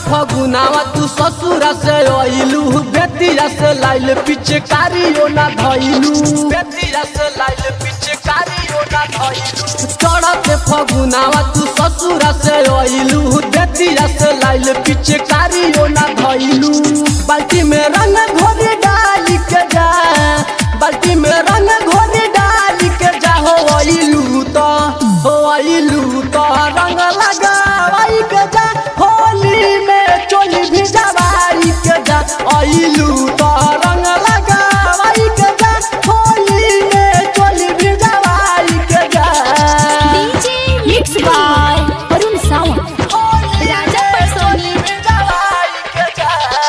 फगुनावा तू ससुरा से अइलू बेतिया से लाइल पीछे कारियो ना धइलू बेतिया से लाइल पीछे कारियो ना धइलू चढ़त फगुनावा तू ससुरा से अइलू बेतिया से लाइल पीछे कारियो ना धइलू बाल्टी में रंग घोरी डाल के जा बाल्टी में रंग घोरी डाल के जा हो अइलू तो हो अइलू तो रंग लगावाई के जा होली में चोली भी जवाई के जा अइलू तो रंग लगावाई के जा होली में चोली भी जवाई के जा DJ mix by Arun Sawant Raja Parsoni भी जवाई के जा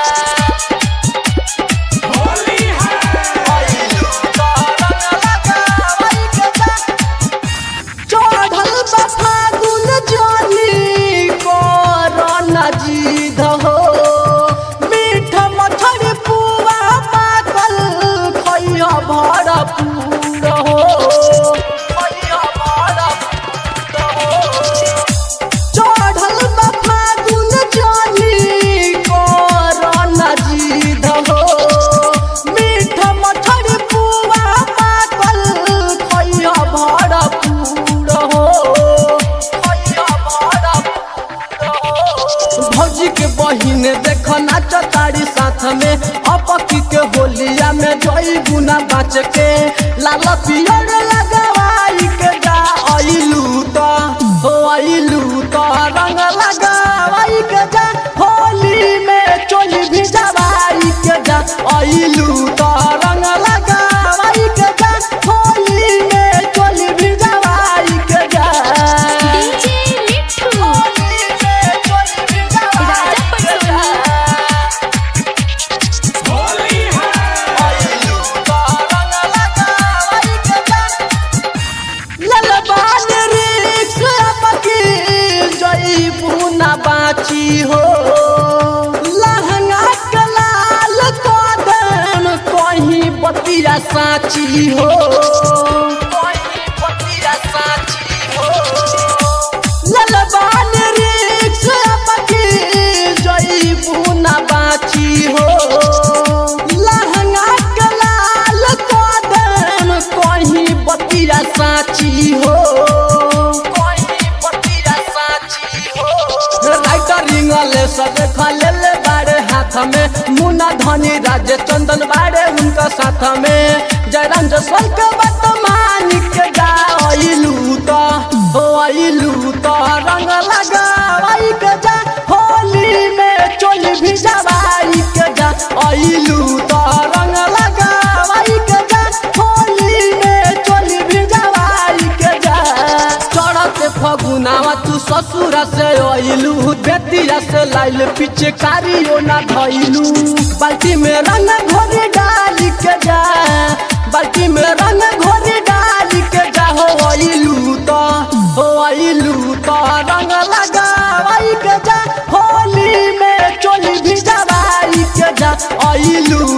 अइलू तो रंग लगावाई के जा चढ़ल बा फागुन जानी कोरोना जीध हो मीठ मछरी पुआ पाकल खैया भरा पूर हो खैया भरा पूर हो चढ़ल बा फागुन जानी कोरोना जीध हो मीठ मछरी पुआ पाकल खैया भरा पूर हो खैया भरा पूर हो भौजी के बहिन देख नाच तारी साथ में अपकी के होलिया में जोई गुना बाच के लाल पियर लगवाई के जा अइलू तो हो अइलू तो रंग लगावाई के जा होली में चोली भी जवाई के जा अइलू तो रंग लगावाई के जा होली में चोली भी जवाई के जा डीजे मिठू होली में चोली भी राजा जवाई के परसोनी जा अइलू तो रंग लगावाई के जा ललबान रिक्स अपकी जई पुना बाची हो लहंगा के लाल कदम कहीं बतिया साची हो कहीं बतिया साची हो ललबान रिक्स अपकी जई पुना बाची हो लहंगा के लाल कदम कहीं बतिया साची हो कहीं बतिया साची हो राइटर रिंगले सब खले ले बारे हाथ में मुन्ना धनी राजे चंदन बारे उनका साथ में जयराम जसवल के वर्तमान के जा अइलू तो हो अइलू तो रंग लगावाई के जा होली में चोली भी जवाई के जा अइलू तो रंग लगावाई के जा होली में चोली भी जवाई के जा चढ़त फगुनावा तू ससुरा से अइलू बेतिया से लाइल पीछे कारियो ना धइलू बाल्टी में रंग घोरी डाल के जा बाल्टी में रंग घोरी डाल के जा हो अइलू तो हो अइलू तो रंग लगावाई के जा होली में चोली भी जवाई के जा अइलू